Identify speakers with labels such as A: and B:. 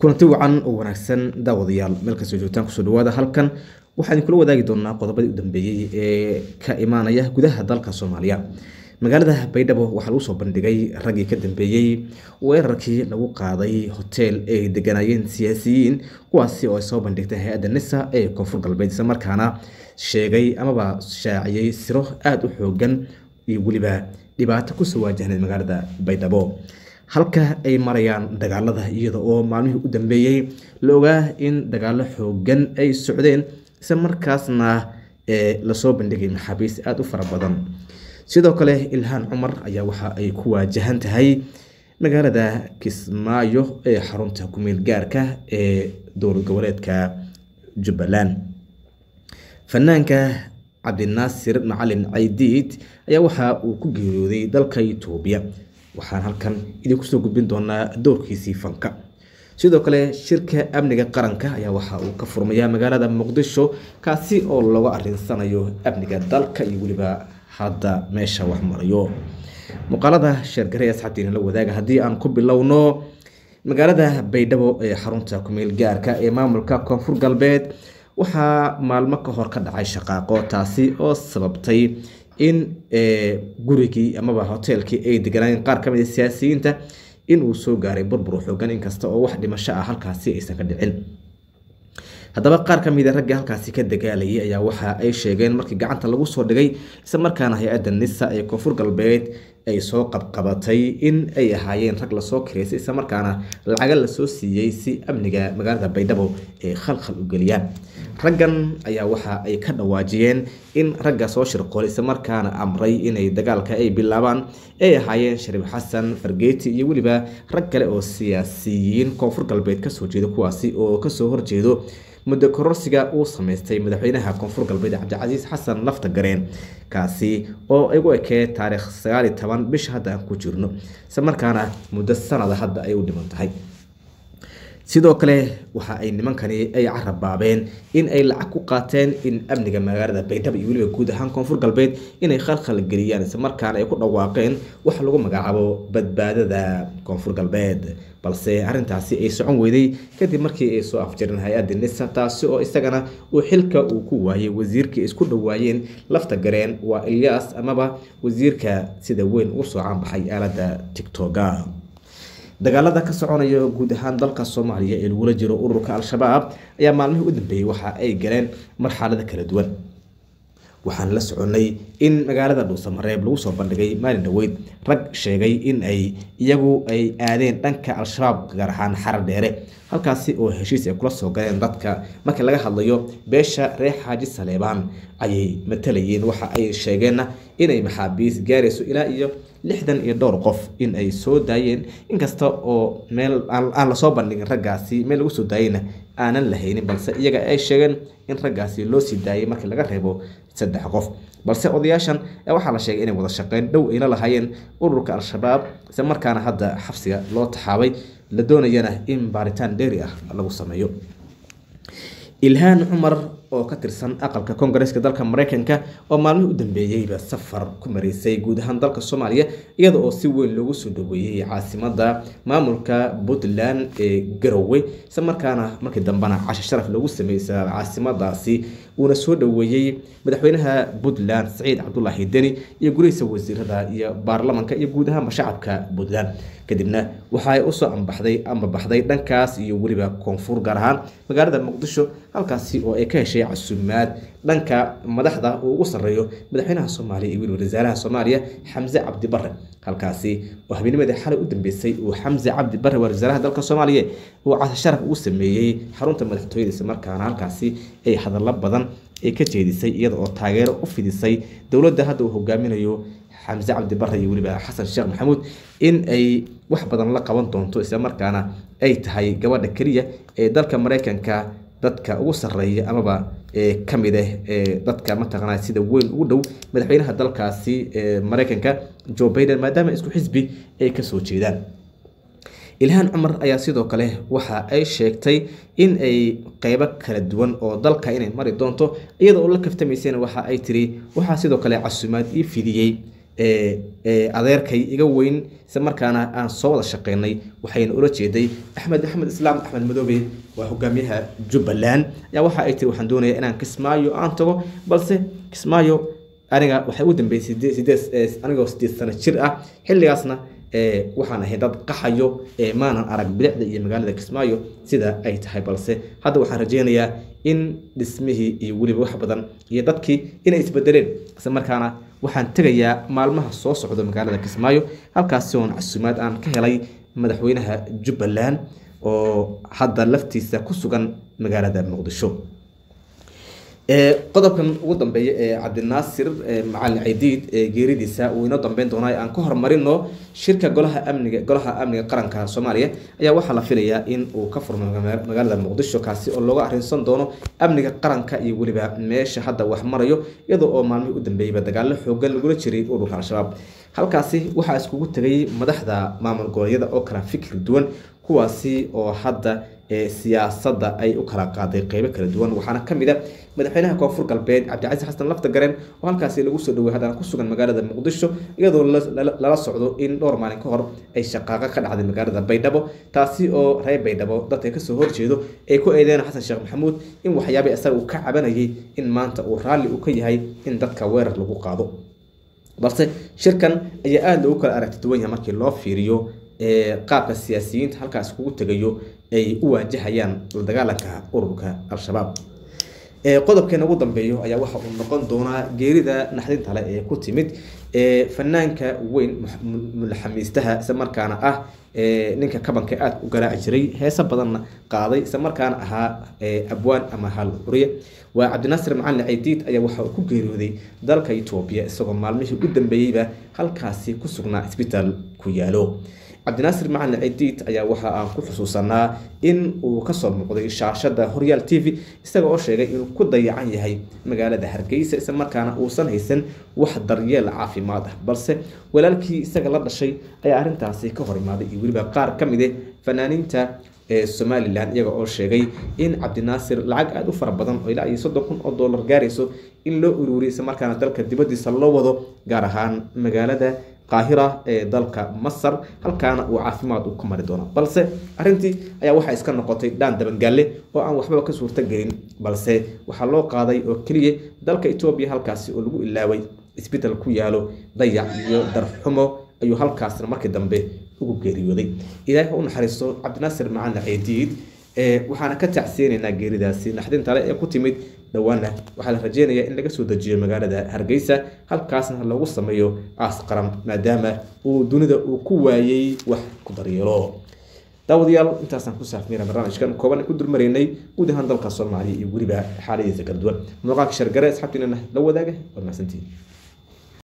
A: kulanti wacan oo wanaagsan daawadayaal meel kastoo joogtaan kusoo dhawaada halkan waxaan idinkula wadaagi doonaa qodobadii u dambeeyey ee ka imaanaya gudaha dalka soomaaliya magaalada baydhabo waxaa lagu soo bandhigay raggii ka dambeeyey weerarkii lagu qaaday hoteel ay deganayeen siyaasiyiin kuwaasi oo ay soo bandhigtay hay-adda nisa ee koonfur galbeed isla markaana sheegay amaba shaaciyey siro aada u xoogan iyo weliba dhibaato kusoo waajahneed magaalada baydhabo halka ay marayaan dagaalada iyada oo maalmihii u dambeeyey la ogaa in dagaalo xoogan ay socdeen isla markaasna lasoo bandhigay maxaabiis aada u fara badan sidoo kale ilhaan cumar ayaa waxa ay ku waajahan tahay magaalada kismaayo ee xarunta kumeel gaarka ee dowlad goboleedka jubbaland fanaanka cabdinaasir macalin caydiid ayaa waxa uu ku geeriyooday dalka itoobiya waxaan halkan idinku soo gudbin doonaa doorkiisii fanka sidoo kale shirka amniga qaranka ayaa waxa uu ka furmayaa magaalada muqdisho kaasi oo laga arinsanayo amniga dalka iyo weliba hadda meesha wax marayo muuqaalada sheergare ee asxaabtiina la wadaaga haddii aan ku bilowno magaalada baydhabo ee xarunta kumeel gaarka ee maamulka koonfur galbeed waxaa maalmo ka hor ka dhacay shaqaaqo taasi oo sababtay in gurigii amaba hoteelkii ay deganaayeen qaar kamid a siyaasiyiinta in uu soo gaaray burbur xoogan inkasta oo wax dhimasho ah halkaasi aysan ka dhicin haddaba qaar ka mid a raggii halkaasi ka dagaalayay ayaa waxa ay sheegeen markii gacanta lagu soo dhigay isla markaana hay-adda nisa ee koonfur galbeed ay soo qabqabatay in ay ahaayeen rag lasoo kireysay isla markaana lacaga lasoo siiyey si amniga magaalada baydhabo ay khalkhal u geliyaan raggan ayaa waxa ay ka dhawaajiyeen in ragga soo shirqoolay isla markaana amray inay dagaalka ay bilaabaan ay ahaayeen shariif xasan fargeeti iyo weliba rag kale oo siyaasiyiin koonfur galbeed kasoo jeeda kuwaasi oo kasoo horjeedo muddo kororsiga uu sameystay madaxweynaha koonfur galbeed cabdicasiis xasan lafta gareen kaasi oo igu ekee taariikh sagaal iyo toban bisha hadda aan ku jirno isla markaana muddo sanada hadda ay u dhiman tahay sidoo kale waxa ay nimankani ay carabaabeen in ay lacag ku qaateen in amniga magaalada baydhabo iyo weliba guud ahaan koonfur galbeed inay khalkhal geliyaan isla markaana ay ku dhawaaqeen wax lagu magacaabo badbaadada koonfur galbeed balse arrintaasi ay socon weyday kadib markii ay soo afjareen hay-adda nisa taasi oo isagana uu xilka uu ku waayey wasiirkii isku dhawaayeen lafta gareen waa ilyaas amaba wasiirka sida weyn ugu soo caanbaxay aaladda tictoga dagaalada ka soconaya guud ahaan dalka soomaaliya ee lagula jiro ururka al-shabaab ayaa maalmihii u dambeeyey waxa ay galeen marxalado kala duwan waxaan la soconay in magaalada dhuusamareeb lagu soo bandhigay maalin dhaweyd rag sheegay in ay iyagu ay aadeen dhanka al-shabaab gaar ahaan xarar dheere halkaasi oo heshiis ay kula soo galeen dadka markii laga hadlayo beesha reer xaaji saleebaan ayay matalayeen waxa ay sheegeenna inay maxaabiis gaarayso ilaa iyo lixdan iyo dhowr qof in ay soo daayeen inkasta oo meel aan lasoo bandhigin raggaasi meel lagu soo daayeyna aanan la haynin balse iyaga ay sheegeen in raggaasi loo sii daayay markii laga reebo saddex qof balse odayaashan waxaa la sheegay inay wada shaqeyn dhow ayla lahaayeen ururka al-shabaab isla markaana hadda xabsiga loo taxaabay la doonayana in baaritaan dheeri ah lagu sameeyo ilhaan cumar oo ka tirsan aqalka koongareeska dalka mareykanka oo maalmihii u dambeeyeyba safar ku mareysay guud ahaan dalka soomaaliya iyada oo si weyn loogu soo dhaweeyey caasimada maamulka puntland ee garowe isla markaana markii dambena cashe sharaf loogu sameeyey caasimadaasi uuna soo dhaweeyey madaxweynaha puntland saciid cabdulaahi deni iyo gurihiisa wasiirada iyo baarlamanka iyo guud ahaanba shacabka puntland kadibna waxa ay usoo ambaxday ama baxday dhankaas iyo weliba koonfur gaar ahaan magaalada muqdisho halkaasi oo ay ka heshay casuumaad dhanka madaxda uu ugu sarreeyo madaxweynaha soomaaliya iyo weliba wasaaraha soomaaliya xamse cabdi bare halkaasi oo habeennimadii xalay u dambeysay uu xamse cabdi bare waa wasaaraha dalka soomaaliya uu cashe sharaf ugu sameeyey xarunta madaxtooyada isla markaana halkaasi ay hadallo badan ay ka jeedisay iyada oo taageero u fidisay dowladda hadda uu hogaaminayo xamse cabdi bare iyo weliba xasan sheekh maxamuud in ay wax badan la qaban doonto isla markaana ay tahay gabadha keliya ee dalka mareykanka dadka ugu sarreeya amaba ka mid ah dadka mataqaanaa sida weyn ugu dhow madaxweynaha dalkaasi mareykanka joe baiden maadaama isku xisbi ay kasoo jeedaan ilhaan cumar ayaa sidoo kale waxa ay sheegtay in ay qeybo kala duwan oo dalka inay mari doonto iyada oo la kaftamaysana waxa ay tiri waxaa sidoo kale casuumaad ii fidiyey adeerkay iga weyn isla markaana aan soo wada shaqeynay waxayna ula jeeday axmed axmed islaam axmed madoobe waa hogaamiyaha jubbaland ayaa waxa ay tiri waxaan doonayaa inaan kismaayo aan tago balse kismaayo aniga waxay u dambeysay sideed anigoo sideed sano jir ah xilligaasna waxaan ahay dad qaxayo maanan arag bilicda iyo magaalada kismaayo sida ay tahay balse hadda waxaan rajeynayaa in dhismihii iyo weliba wax badan iyo dadkii inay isbedeleen isla markaana waxaan tegayaa maalmaha soo socda magaalada kismaayo halkaasi oon casuumaad aan ka helay madaxweynaha jubbaland oo hadda laftiisa ku sugan magaalada muqdisho qodobkan ugu dambeeya ee cabdinaasir macalin caydiid ee geeridiisa uu inoo dambeyn doonaa aan ka horumarino shirka golaha amniga golaha amniga qaranka soomaaliya ayaa waxaa la filayaa in uu ka furmo magaalada muqdisho kaasi oo looga arrinsan doono amniga qaranka iyo weliba meesha hadda wax marayo iyadoo oo maalmihii u dambeeyeyba dagaalo xoogan lagula jiray ururka al-shabaab halkaasi waxaa iskugu tegay madaxda maamul goboleedyada oo kala fikir duwan kuwaasi oo hadda siyaasadda ay u kala qaaday qeybo kala duwan waxaana ka mid a madaxweynaha koonfur galbeed cabdicasiis xasan lafta gareen oo halkaasi lagu soo dhawey haddana ku sugan magaalada muqdisho iyadoo lala socdo in dhowr maalin ka hor ay shaqaaqa ka dhacday magaalada baydhabo taasi oo reer baydhabo dadka kasoo horjeedo ay ku eedeyn xasan sheekh maxamuud in waxyaabay isaga uu ka cabanayay in maanta uu raalli uu ka yahay in dadka weerar lagu qaado balse shirkan ayaa aada loogu kala aragti duwan yahay markii loo fiiriyo qaabka siyaasiyiinta halkaas kugu tegayo ay u waajahayaan la dagaalanka ururka al-shabaab qodobkeena ugu dambeeyo ayaa waxa uu noqon doonaa geerida naxdinta leh ee ku timid fanaanka weyn mulaxamiistaha isla markaana ah ninka kabanka aada u garaaci jiray heese badanna qaaday isla markaana ahaa abwaan ama hal curiye waa cabdinaasir macalin caydiid ayaa waxa uu ku geeriyooday dalka etoobiya isagoo maalmihii u dambeeyeyba halkaasi ku sugnaa isbitaal ku yaalo cabdinaasir macalin caydiid ayaa waxa aan ku xusuusanaa in uu kasoo muuqday shaashada horyaal t v isaga oo sheegay inuu ku dayacan yahay magaalada hargeysa isla markaana uusan haysan wax daryeel caafimaad ah balse walaalkii isaga la dhashay ayaa arrintaasi ka hor imaaday iyo weliba qaar ka mid eh fanaaniinta ee somalilan iyaga oo sheegay in cabdinaasir lacag aada u fara badan oo ilaa iyo soddon kun oo dollar gaarayso in loo ururiyo isla markaana dalka dibadiisa loo wado gaar ahaan magaalada qaahira ee dalka masar halkaana uu caafimaad u ku mari doono balse arrintii ayaa waxaa iska noqotay dhaan dabangaalle oo aan waxbaba ka suurta gelin balse waxaa loo qaaday oo keliya dalka etoobiya halkaasi oo lagu ilaaway isbedel ku yaalo dayac iyo darxumo ayuu halkaasna markii dambe ugu geeriyooday ilaahay ha u naxariisto cabdinaasir macalin ceediid waxaana ka tacsiyeynaynaa geeridaasi naxdinta le ee ku timid dhowaana waxaa la rajeynayaa in laga soo dejiyo magaalada hargeysa halkaasna loogu sameeyo aas qaran maadaama uu dunida uu ku waayey wax ku daryeelo daawadayaal intaasaan ku saafmeyna barnaamijkan kooban ku dulmaraynay guud ahaan dalka soomaaliya iyo weliba xaaladiisa kala duwan muuqaalka shargare asxaabtiinana la wadaaga waa mahadsantihin